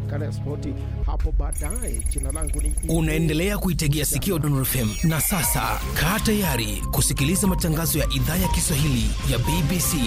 makala ya spoti hapo baadaye. Jina langu ni Unaendelea kuitegea sikio Dondor FM na sasa kaa tayari kusikiliza matangazo ya idhaa ya Kiswahili ya BBC.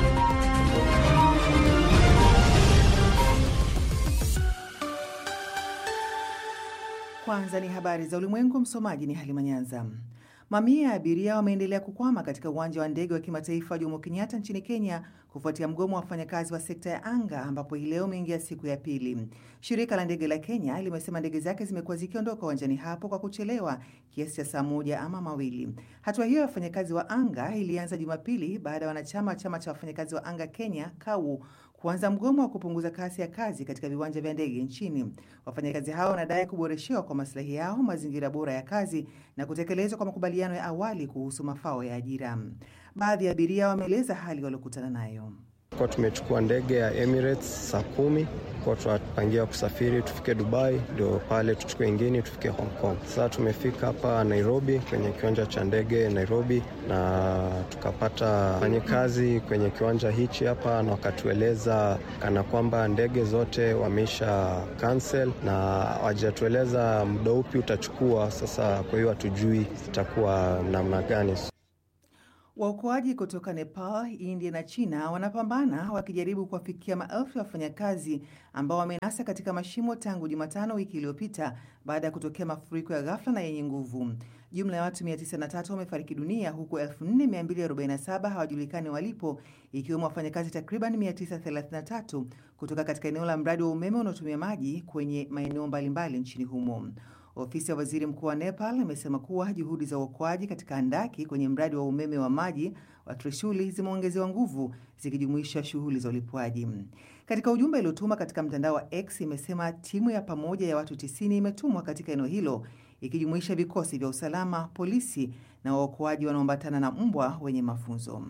Kwanza ni habari za ulimwengu. Msomaji ni Halima Nyanza. Mamia ya abiria wameendelea kukwama katika uwanja wa ndege wa kimataifa wa Jomo Kenyatta nchini Kenya kufuatia mgomo wa wafanyakazi wa sekta ya anga ambapo hii leo umeingia siku ya pili. Shirika la ndege la Kenya limesema ndege zake zimekuwa zikiondoka uwanjani hapo kwa kuchelewa kiasi cha saa moja ama mawili. Hatua hiyo ya wafanyakazi wa anga ilianza Jumapili baada ya wanachama wa chama cha wafanyakazi wa anga Kenya KAU kuanza mgomo wa kupunguza kasi ya kazi katika viwanja vya ndege nchini. Wafanyakazi hao wanadai kuboreshewa kwa maslahi yao, mazingira bora ya kazi na kutekelezwa kwa makubaliano ya awali kuhusu mafao ya ajira. Baadhi ya abiria wameeleza hali waliokutana nayo. Kwa tumechukua ndege ya Emirates saa kumi kwa tunapangia kusafiri tufike Dubai, ndio pale tuchukue ingine tufike Hong Kong. Sasa tumefika hapa Nairobi kwenye kiwanja cha ndege Nairobi, na tukapata fanyikazi kwenye kiwanja hichi hapa, na wakatueleza kana kwamba ndege zote wameisha cancel na wajatueleza muda upi utachukua. Sasa kwa hiyo hatujui itakuwa namna gani. Waokoaji kutoka Nepal, India na China wanapambana wakijaribu kuwafikia maelfu ya wafanyakazi ambao wamenasa katika mashimo tangu Jumatano wiki iliyopita baada ya kutokea mafuriko ya ghafla na yenye nguvu. Jumla ya watu 903 wamefariki dunia huku 4247 hawajulikani walipo, ikiwemo wafanyakazi takriban 933 kutoka katika eneo la mradi wa umeme unaotumia maji kwenye maeneo mbalimbali nchini humo. Ofisi ya waziri mkuu wa Nepal imesema kuwa juhudi za uokoaji katika handaki kwenye mradi wa umeme wa maji wa Trishuli zimeongezewa nguvu zikijumuisha shughuli za ulipwaji. Katika ujumbe uliotuma katika mtandao wa X imesema timu ya pamoja ya watu 90 imetumwa katika eneo hilo ikijumuisha vikosi vya usalama, polisi na waokoaji wanaoambatana na mbwa wenye mafunzo.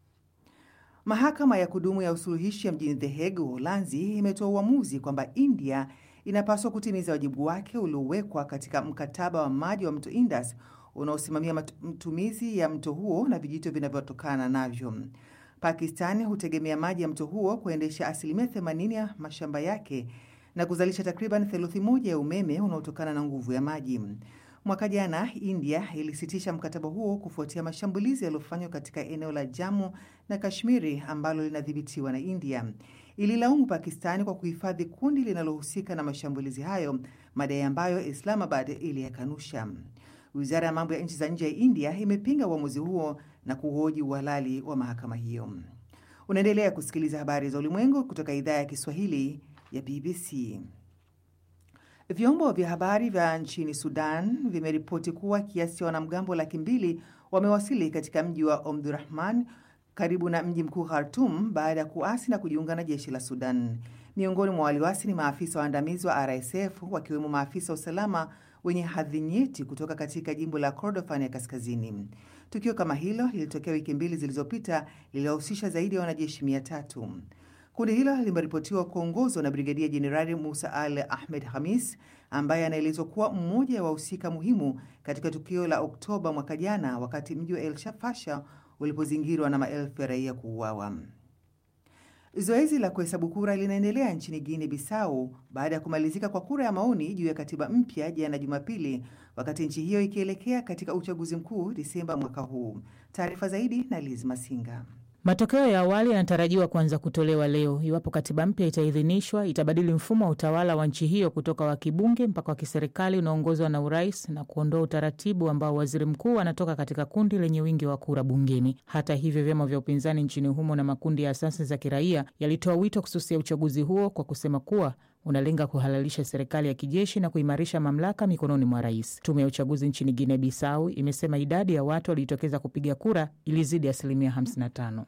Mahakama ya kudumu ya usuluhishi ya mjini The Hague, Uholanzi, imetoa uamuzi kwamba India inapaswa kutimiza wajibu wake uliowekwa katika mkataba wa maji wa mto Indus unaosimamia matumizi ya mto huo na vijito vinavyotokana navyo. Pakistan hutegemea maji ya mto huo kuendesha asilimia 80 ya mashamba yake na kuzalisha takriban theluthi moja ya umeme unaotokana na nguvu ya maji. Mwaka jana India ilisitisha mkataba huo kufuatia mashambulizi yaliyofanywa katika eneo la Jammu na Kashmiri ambalo linadhibitiwa na India. Ililaumu Pakistani kwa kuhifadhi kundi linalohusika na mashambulizi hayo, madai ambayo Islamabad iliyakanusha. Wizara ya mambo ya nchi za nje ya India imepinga uamuzi huo na kuhoji uhalali wa mahakama hiyo. Unaendelea kusikiliza habari za ulimwengu kutoka idhaa ya Kiswahili ya BBC. Vyombo vya habari vya nchini Sudan vimeripoti kuwa kiasi cha wanamgambo laki mbili wamewasili katika mji wa Omdurahman karibu na mji mkuu Khartum baada ya kuasi na kujiunga na jeshi la Sudan. Miongoni mwa waliwasi ni maafisa waandamizi wa RSF wakiwemo maafisa wa usalama wenye hadhi nyeti kutoka katika jimbo la Kordofan ya kaskazini. Tukio kama hilo lilitokea wiki mbili zilizopita, lililohusisha zaidi ya wanajeshi mia tatu. Kundi hilo limeripotiwa kuongozwa na Brigadia Jenerali Musa Al Ahmed Hamis ambaye anaelezwa kuwa mmoja wa wahusika muhimu katika tukio la Oktoba mwaka jana, wakati mji wa El Fasher ulipozingirwa na maelfu ya raia kuuawa. Zoezi la kuhesabu kura linaendelea nchini Guinea Bissau baada ya kumalizika kwa kura ya maoni juu ya katiba mpya jana Jumapili, wakati nchi hiyo ikielekea katika uchaguzi mkuu Disemba mwaka huu. Taarifa zaidi na Liz Masinga. Matokeo ya awali yanatarajiwa kuanza kutolewa leo. Iwapo katiba mpya itaidhinishwa, itabadili mfumo wa utawala wa nchi hiyo kutoka wa kibunge mpaka wa kiserikali unaoongozwa na urais na kuondoa utaratibu ambao waziri mkuu anatoka katika kundi lenye wingi wa kura bungeni. Hata hivyo, vyama vya upinzani nchini humo na makundi ya asasi za kiraia yalitoa wito kususia uchaguzi huo kwa kusema kuwa unalenga kuhalalisha serikali ya kijeshi na kuimarisha mamlaka mikononi mwa rais. Tume ya uchaguzi nchini Guinea Bissau imesema idadi ya watu waliojitokeza kupiga kura ilizidi asilimia 55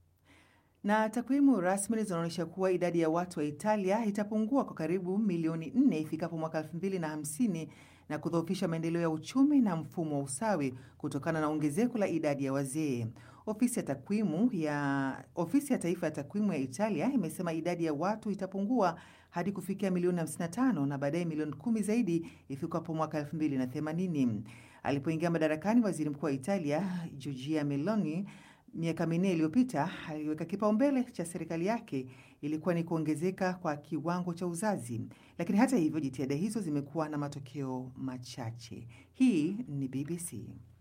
na takwimu rasmi zinaonyesha kuwa idadi ya watu wa Italia itapungua kwa karibu milioni nne ifikapo mwaka elfu mbili na hamsini na kudhoofisha maendeleo ya uchumi na mfumo wa usawi kutokana na ongezeko la idadi ya wazee. Ofisi ya takwimu ya ofisi ya taifa ya takwimu ya Italia imesema idadi ya watu itapungua hadi kufikia milioni 55 na baadaye milioni kumi zaidi ifikapo mwaka 2080. Alipoingia madarakani, waziri mkuu wa Italia Giorgia Meloni miaka minne iliyopita aliweka kipaumbele cha serikali yake ilikuwa ni kuongezeka kwa kiwango cha uzazi, lakini hata hivyo jitihada hizo zimekuwa na matokeo machache. Hii ni BBC.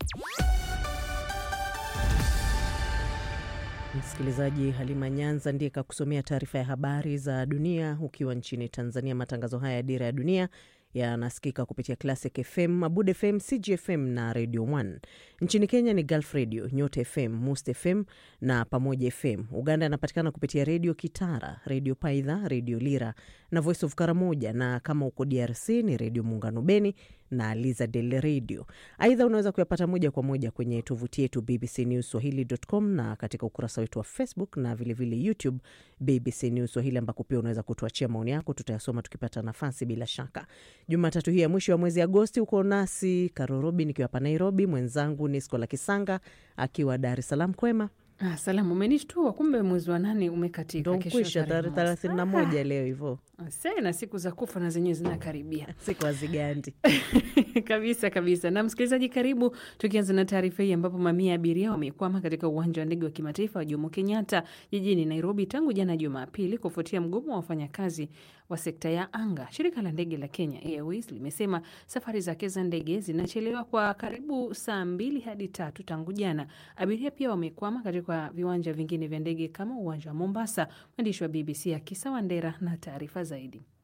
Msikilizaji, Halima Nyanza ndiye kakusomea taarifa ya habari za dunia ukiwa nchini Tanzania. Matangazo haya ya Dira ya Dunia yanasikika kupitia Classic FM, Mabud FM, CGFM na Radio 1. Nchini Kenya ni Gulf Radio, Nyota FM, Must FM na Pamoja FM. Uganda yanapatikana kupitia Redio Kitara, Redio Paidha, Redio Lira na Voice of Karamoja, na kama uko DRC ni Redio Muungano Beni na Liza Del Radio. Aidha, unaweza kuyapata moja kwa moja kwenye tovuti yetu BBC News Swahili.com na katika ukurasa wetu wa Facebook na vilevile vile YouTube BBC News Swahili, ambako pia unaweza kutuachia maoni yako, tutayasoma tukipata nafasi. Bila shaka, Jumatatu hii ya mwisho wa mwezi Agosti uko nasi Karorobi nikiwa hapa Nairobi, mwenzangu ni Skola Kisanga akiwa Dar es Salaam. Kwema Ah, salamu umenishtua, kumbe mwezi wa nane umekatika. ndo Kesho kwisha tarehe tarehe mosi. thelathini na moja leo hivo, Ase, na siku za kufa na zenyewe zinakaribia siku hazigandi. kabisa kabisa. Na msikilizaji, karibu tukianza na taarifa hii ambapo mamia ya abiria wamekwama katika uwanja wa ndege wa kimataifa wa Jomo Kenyatta jijini Nairobi tangu jana Jumapili kufuatia mgomo wa wafanyakazi wa sekta ya anga. Shirika la ndege la Kenya Airways limesema safari zake za ndege zinachelewa kwa karibu saa mbili hadi tatu tangu jana. Abiria pia wamekwama katika viwanja vingine vya ndege kama uwanja wa Mombasa. Mwandishi wa BBC Akisa Wandera na taarifa zaidi.